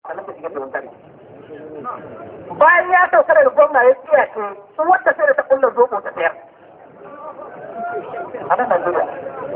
sannan ta shiga da wutar bayan ya sauka daga gwamna ya tsaya ce sun wata sai da ta kulla zobo ta sayar a nan Najeriya.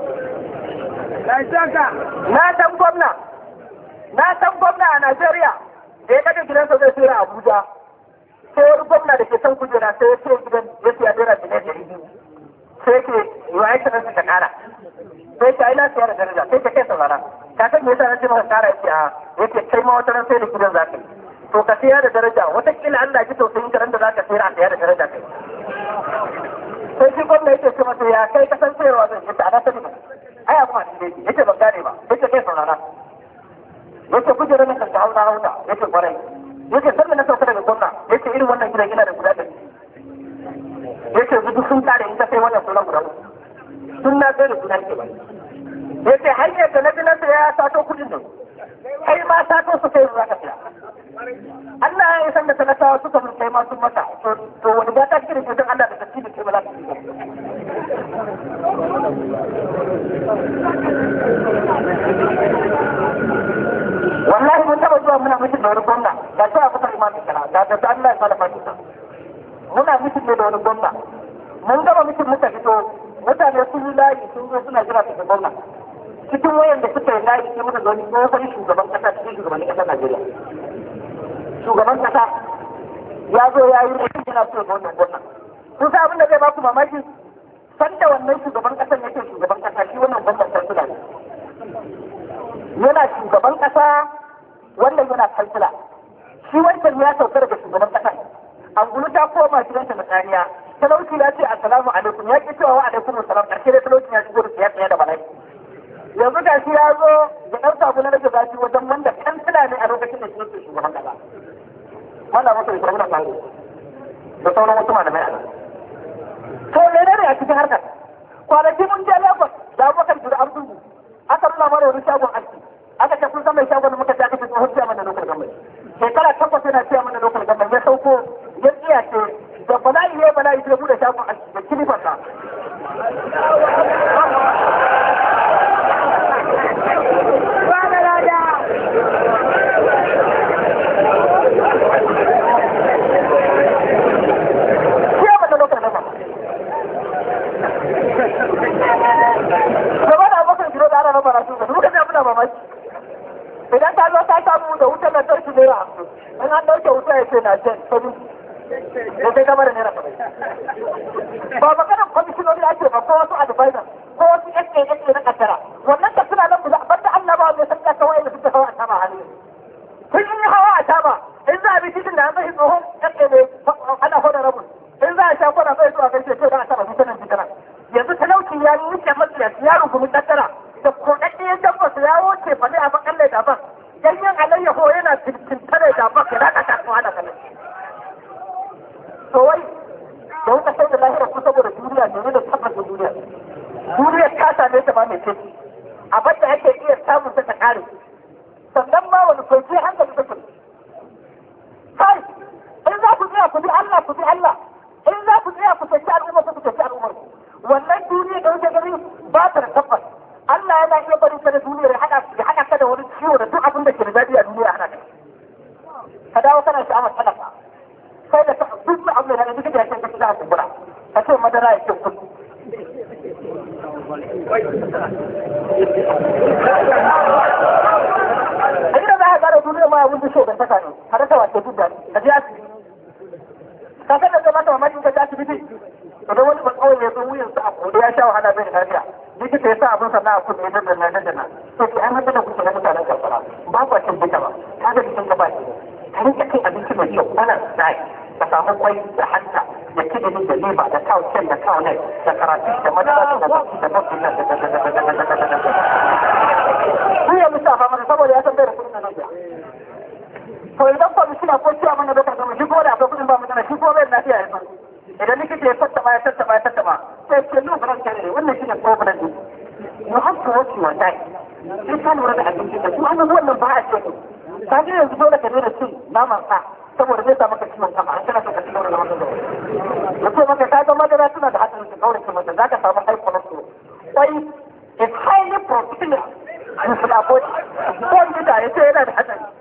Na san gwamna, na san gwamna a Najeriya da ya kaga gidansa zai sayar a Abuja. Sai wani gwamna da ke son kujera sai ya ce gidan ya siya naira miliyan ɗari biyu. Sai ke yi wa aiki nan ta kara. Sai ta ina siya da daraja sai ta kai saurara. Ka san me yasa na ce maka kara yake a yake kai ma wata ran sai da gidan za ka yi. To ka siya da daraja wataƙila Allah ji tausayin ka da za ka sayar a siya da daraja kai. sai shi gwamna yake ce masa ya kai kasan sayarwa zai yace ana sani ba ai abu ma ne yace ban gane ba yace kai saurara yace kujerar nan kan hauna hauna yace kwarai yace sanda na sauka daga gwamna yace irin wannan gidan ina da guda ɗari yace duk sun kare in ka sai wannan sunan guda uku sun na sai da guda ke ba yace hanyar da na ji na saya ya sato kuɗin nan kai ma sato su sai za ka saya Allah ya san da talakawa suka mun kai ma sun mata to wani ba ta kira mutum Allah da tafi da ke ba za ka wallahi mun taba zuwa muna mutum da wani gwamna ga shi a kusa imamin kana ga da Allah ya fara fata muna mutum ne da wani gwamna mun gama mutum muka fito mutane sun yi layi sun zo suna jira su gwamna cikin wayan da suka yi layi sai muka ga wani tsohon shugaban kasa cikin shugabannin kasar Najeriya shugaban kasa ya zo ya yi mutum yana so ga wannan gwamna kun sa abin da zai baku mamaki sanda wannan shugaban kasan yake shugaban kasa shi wannan gwamnan kansila ne yana shugaban kasa wannan yana kansila shi wancan ya sauka daga shugaban kasa angulu ta koma gidanta na tsariya talauci ya ce assalamu alaikum ya ki cewa wa alaikum assalam karshe dai talauci ya shigo da siyasa da bala'i yanzu ga shi ya zo ya ɗan sabu na rage zafi wajen wanda kansila ne a lokacin da shi yake shugaban kasa wanda masa da sarmuna tare da sauran wasu malamai a nan. To mene ne a cikin harkar? Kwanaki mun je Lagos da abokan jira an dubu. Aka nuna mana wani shagon aski. Aka ce kun san mai shagon da muka ce aka ce tsohon ciya mana lokal gamai. Shekara takwas yana ciya mana lokal gamai ya sauko ya tsiya ce da bala'i ya bala'i sai bude shagon aski da kilifarsa. gaba da abokan giro da ana na barasu da duka zai muna mamaki idan ta zo ta samu da wutar lantarki naira hamsin in an ɗauke wuta ya ce na jen sabi da sai gaba da naira ba maganar kwamishinoni ake ba ko wasu advisor ko wasu SA na kaddara wannan da suna nan guda banda Allah ba mai san kasa wa'anda suke hawa a tama hali kun yi hawa a tama in za a bi titin da an zai tsohon SA ne ana hoda rabin in za a sha kwana bai zuwa gaishe ce za a taba fitanan fitanan yanzu talauci ya wuce matsiyaci ya rungumi tattara da kodaddiyar dabba su ya wuce fa ne a bakalle da ban ganyen alayyaho yana tintare da ban ya raka kasuwa da kalai to wai da wuka sai da lahira ku saboda duniya ne da tabbata duniya duniya ta same ta ba mai ce abin da ake iya samun ta ta kare sannan ma wani kwanci hankali take kai in za ku tsaya ku bi Allah ku bi Allah in za ku tsaya ku tafi al'umma ku tafi al'ummar ku wannan duniya da wuce gari ba ta da tabbas Allah yana iya bari ka da duniyar ya hada ya hada ka da wani ciwo da duk abin da ke da dadi a duniya hana ka ka dawo kana sha'awar talaka sai da duk abin da duk da yake ka za a kumbura ka ce madara ya ce kudi a gida za a gara duniya ma ya wuce shi da saka ne har ta wace duk da ka je asibiti ka san da zama ta mamakin ka je asibiti idan wani ba kawai ya zo wuyan sa a kodi ya sha wahala bai da lafiya likita ya sa abin sannan a kudu ya dandana dandana to ki an hada da kuke na mutanen karkara ba ku cin duka ba ka ga jikin gaba ne ka rinka cin abinci mai kyau ana sai ka samu kwai da hanta da kidini da leba da kawo kyan da kawo nai da karatu da madara da baki da baki da da da da da da da da da da da ya lissafa mana saboda ya san bai da kudin da nan to idan ba suna ko ciya mana da karkama shi ko da akwai kudin ba mu shi ko bai lafiya ya san idan likita ya tattaba ya tattaba ya tattaba sai ce no faran kare ne wannan shine problem din you have to watch your diet sai ka lura da abinci da kuma an wannan ba a ce ka ga yanzu dole ka daina cin naman sa saboda zai sa maka ciwon kama an kana so ka ci gaba da wannan da ce maka ka ga madara tana da hatsarin ka kaure ki mata zaka samu high cholesterol kwai is highly proteinous in food body ko da ya ce yana da hatsari